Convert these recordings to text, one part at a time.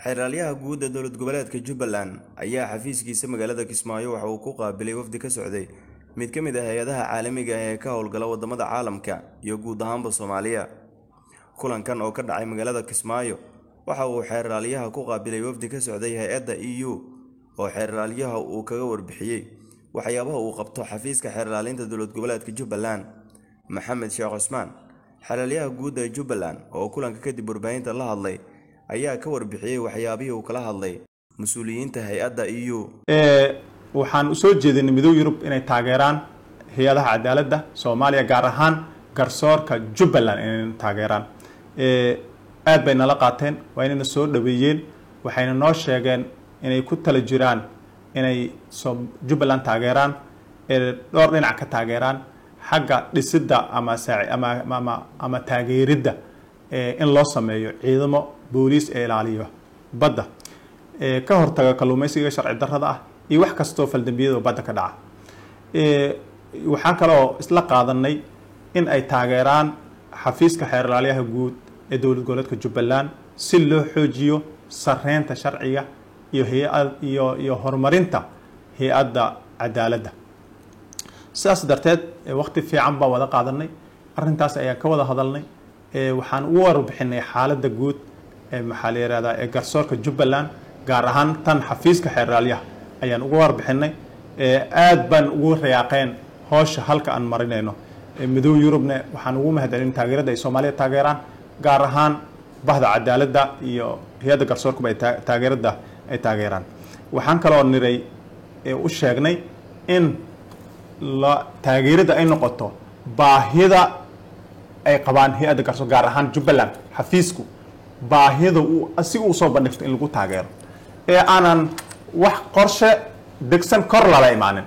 xeeraalyaha guud ee dowlad goboleedka jubbaland ayaa xafiiskiisa magaalada kismaayo waxa uu ku qaabilay wafdi ka socday mid ka mid ah hay-adaha caalamiga ah ee ka howlgala wadamada caalamka iyo guud ahaanba soomaaliya kulankan oo ka dhacay magaalada kismaayo waxa uu xeeraalyaha ku qaabilay wafdi ka socday hay-adda e u oo xeeraalyaha uu kaga warbixiyey waxyaabaha uu qabto xafiiska xeerlaalinta dowlad goboleedka jubbaland maxamed sheekh cusmaan xeeraalyaha guud ee jubbaland oo kulanka kadib warbaahinta la hadlay ayaa ka warbixiyey waxyaabihii uu kala hadlay mas-uuliyiinta hay-adda e u waxaan usoo jeedinay midooda yurub inay taageeraan hay-adaha cadaaladda soomaaliya gaar ahaan garsoorka jubbaland inay taageeraan aad bay nala qaateen waa inayna soo dhaweeyeen waxayna noo sheegeen inay ku tala jiraan inay jubbaland taageeraan dhowr dhinac ka taageeraan xagga dhisidda ama ama ama taageeridda in loo sameeyo ciidamo booliis ee ilaaliyo badda ka hortaga kalluumaysiga sharci darrada ah iyo wax kastoo faldambiyada badda ka dhaca waxaan kaloo isla qaadanay in ay taageeraan xafiiska xeerlaalyaha guud ee dowlad goboleedka jubbaland si loo xoojiyo sareynta sharciga iyo hay-ad iyo iyo horumarinta hay-adda cadaaladda sidaas darteed waqti fiican baan wada qaadanay arrintaas ayaan ka wada hadalnay waxaan ugu warbixinay xaaladda guud ee maxaa la yihahdaa ee garsoorka jubbaland gaar ahaan tan xafiiska xeeraalyaha ayaan ugu warbixinay aad baan ugu rayaaqeen hoosha halka aan marinayno midooda yurubna waxaan ugu mahadcelin taageerada ay soomaaliya taageeraan gaar ahaan bahda cadaaladda iyo hay-adda garsoorkuba ay taageerada ay taageeraan waxaan kaloo niray u sheegnay in la taageerada ay noqoto baahida ay qabaan hay-adda garsoor gaar ahaan jubbaland xafiisku baahida uu asiga uu soo bandhigto in lagu taageero ee aanan wax qorshe degsan kor lala imaanin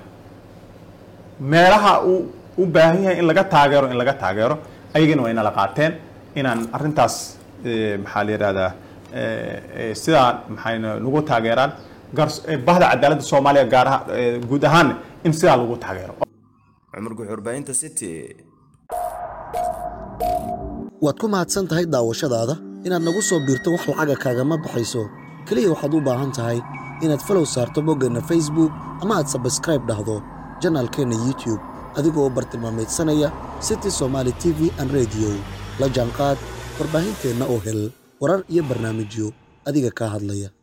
meelaha uu u baahan yahay in laga taageero in laga taageero ayagana way nala qaateen inaan arrintaas maxaa la yihahdaa sidaa maxay nagu taageeraan bahda cadaaladda soomaaliya gaar ahaan guud ahaan in sidaa lagu taageero cumar guxurbaahinta city waad ku mahadsan tahay daawashadaada inaad nagu soo biirto wax lacaga kaagama baxayso keliya waxaad u baahan tahay inaad falow saarto boggeenna facebook ama aad sabskraib dhahdo janaalkeenna youtube adigoo bartilmaameedsanaya city somaali t v an rediyo la jaanqaad warbaahinteenna oo hel warar iyo barnaamijyo adiga kaa hadlaya